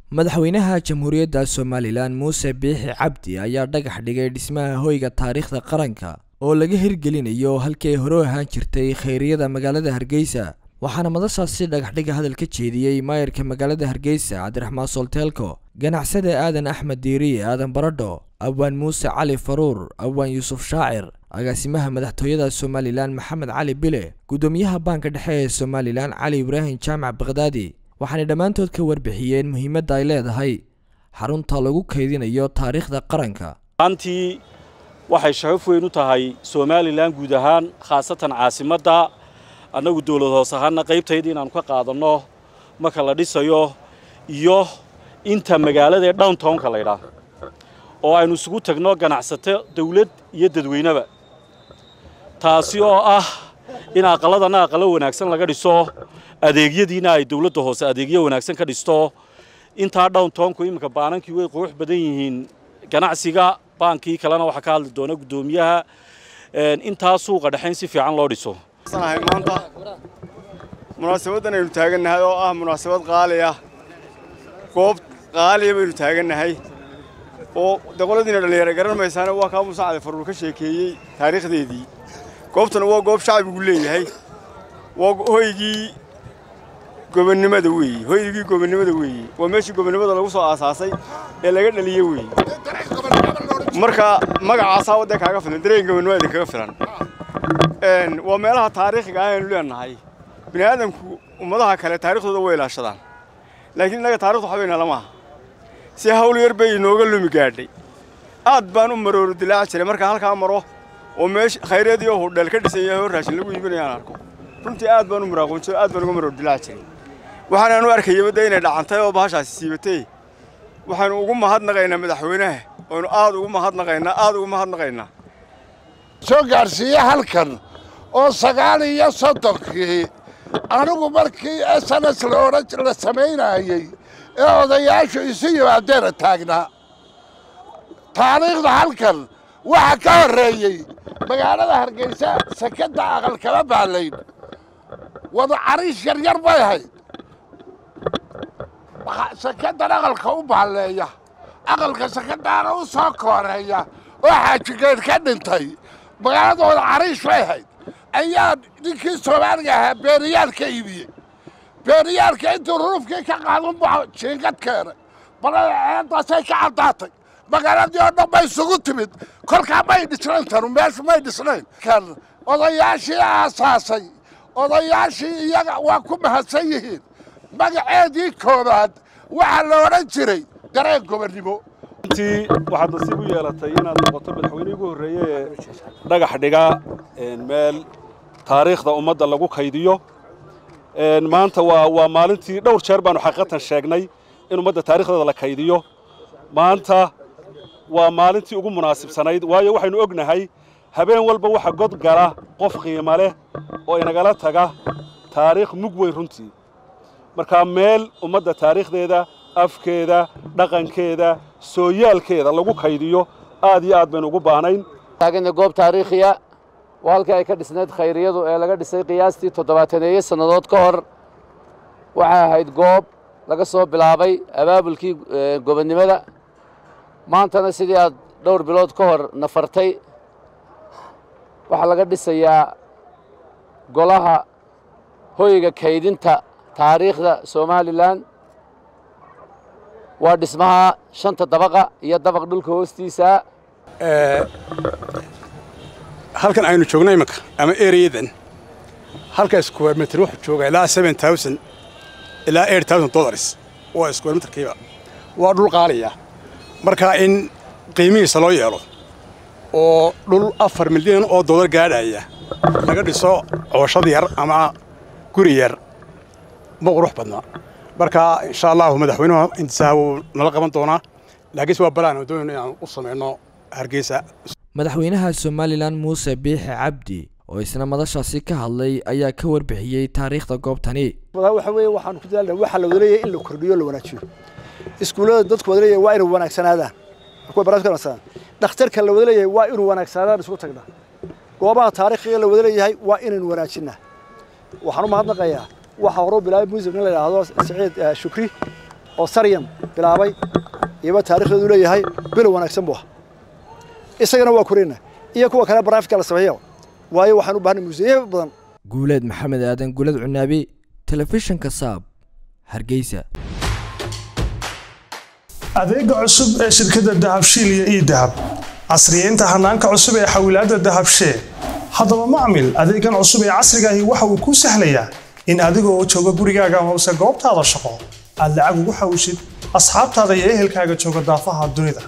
madaxweynaha jamhuuriyadda somalilan muuse biixi cabdi ayaa dhagax dhigay dhismaha hoyga taariikhda qaranka oo laga hirgelinayo halkii ay hore u ahaan jirtay khayriyada magaalada hargeysa waxaana madashaasi dhagaxdhiga hadal ka jeediyey maayarka magaalada hargeysa cabdiraxmaan solteelko ganacsade aadan axmed diiriye aadan baradho abwaan muuse cali faruur abwaan yuusuf shaacir agaasimaha madaxtooyada somalilan maxamed cali bile guddoomiyaha baanka dhexe ee somalilan cali ibraahim jaamac bakdaadi waxaanay dhammaantood ka warbixiyeen muhiimadda ay leedahay xarunta lagu kaydinayo taariikhda qaranka maantii waxay sharaf weyn u tahay somalilan guud ahaan khaasatan caasimadda annagu dowlad hoos ahaana qaybtayda inaannu ka qaadanno marka la dhisayo iyo inta magaalada ee downtownka laydhaah oo aynu isugu tagno ganacsato dawlad iyo dadweyneba taasi oo ah in aqalladana aqallo wanaagsan laga dhiso adeegyadiina ay dawladda hoose adeegyo wanaagsan ka dhisto intaa downtownku iminka baanankii way qurux badan yihiin ganacsiga baankii kalena waxaa ka hadli doona guddoomiyaha intaa suuqa dhexayn si fiican loo dhiso maanta munaasabaddan aynu taagannahay oo ah munaasabad qaali ah goob qaaliya baynu taagannahay oo de qoladiina dhallinyaro garan maysaane waa kaa muuse cali faruur ka sheekeeyey taariikhdeedii goobtana waa goob shacbigu leeyahay waa hoygii gobonnimada weeye hoygii gobonnimada weeye waa meeshii gobonnimada lagu soo aasaasay ee laga dhaliye weeye marka magacaasaa wadda kaaga filan dareen gobonnimada idinkaga filan waa meelaha taariikhiga ah aynu leenahay bini aadamku ummadaha kale taarikhdooda way ilaashadaan laakiin innaga taarikhdu waxbayna lamaha si hawl yar bay inooga lumi gaadhay aad baan u marooro dilaaci jiray markaan halkaa maro oo meesha khayreedii oo hudheel ka dhisan yahay oo raashin lagu iibinayaan arko runtii aad baan u muraaqoon jiray aad baan uga marooro dilaaci jiray waxaanaan u arkayay badda inay dhacantay oo bahashaasi siibatay waxaanu ugu mahadnaqaynaa madaxweynaha oonu aad ugu mahadnaqaynaa aad ugu mahadnaqaynaa soo gaadhsiiye halkan oo sagaal iyo soddonkii anigu markii s n s laodhan la samaynaayey ee odayaashu isu yimaadeena taagnaa taariikhda halkan waxa ka horreeyey magaalada hargeysa sakadda aqal kama baalayn wada cariish yaryar bay ahayd sakaddan aqalka u baalleeya aqalka sakadaana u soo kooreeya oo xaajigeed ka dhintay magaaladooda cariish bay ahayd ayaa ninkii soomaaliga ahaa beeriyaal ka iibiyey beeriyaalka intuu ruufkii ka qaadunba jiingad keenay balada ceeddaasay ka caddaatay magaaladii oo dhan bay isugu timid kolkaa may dhisnayn tanu meeshu may dhisnayn kan odayaashii aasaasay odayaashii iyaga waa ku mahadsan yihiin magaceedii koobaad waxaa la odhan jiray dareen gobonnimo intii waxaad nasiib u yeelatay inaad noqoto madaxweynihii ugu horreeye ee dhagax dhiga meel taariikhda ummadda lagu kaydiyo maanta waa waa maalintii dhowr jeer baanu xaqiiqatan sheegnay in ummadda taarikhdeeda la kaydiyo maanta waa maalintii ugu munaasibsanayd waayo waxaynu ognahay habeen walba waxa god gala qof qiimo leh oo inagala taga taariikh mug weyn runtii markaa meel ummadda taariikhdeeda afkeeda dhaqankeeda sooyaalkeeda lagu kaydiyo aad iyo aad baynu ugu baahnayn taagana goob taariikhiya waa halkii ay ka dhisnayd khayriyadu ee laga dhisay qiyaastii toddobaataneeyo sannadood ka hor waxay ahayd goob laga soo bilaabay abaabulkii gobonnimada maantana sidii aad dhowr bilood ka hor nafartay waxaa laga dhisayaa golaha hoyga kaydinta taariikhda somalilan waa dhismaha shanta dabaqa iyo dabaq dhulka hoostiisa halkan aynu joogno iminka ama ereyadan halka square meter wuxuu joogaa ilaa seven thousand ilaa eight thousand dollars waa square meterkiiba waa dhul qaaliya marka in qiimihiisa loo yeelo oo dhul afar milyan oo dollar gaadhaya laga dhiso cooshad yar ama guri yar ma qurux badna marka insha allahu madaxweynuhu intisaa wuu nala qaban doonaa laakiinse waa balaan doonayno inaan u samayno hargeysa madaxweynaha somalilan muuse biixi cabdi oo isna madashaasi ka hadlay ayaa ka warbixiyey taariikhda goobtani waxa weeye waxaanu ku dadaalna waxaa la wada leeyahay in la kordhiyo la wanaajiyo iskuullada dadku wada leeyahay waa inay wanaagsanaadaan kuwa baraadka wanaagsanaan dhakhtarka la wada leeyahay waa inuu wanaagsanaadaan isugu tagnaa goobaha taariikhiga la wada leeyahay waa inaynu wanaajinaa waxaan u mahadnaqayaa waxaa horuu bilaabay muusig nin la yidhaahdo saciid shukri oo saryan bilaabay iyaba taarikhdeedu leeyahay bilow wanaagsan buu ahaa isagana waa korina iyo kuwa kale baraafika la sameeyo waayo waxaan u baahnay museeyo badan guuleed maxamed aadan guuled cunaabi telefishinka saab hargeysa adeega cusub ee shirkadda dahabshiil iyo ii dahab casriyeynta hanaanka cusub ee xawilaadda dahabshee haddaba macmil adeegan cusub ee casriga ahi waxa uu kuu sahlayaa in adiga oo jooga gurigaaga amase goobtaada shaqo aad lacag ugu xawishid asxaabtaada iyo ehelkaaga jooga daafaha dunida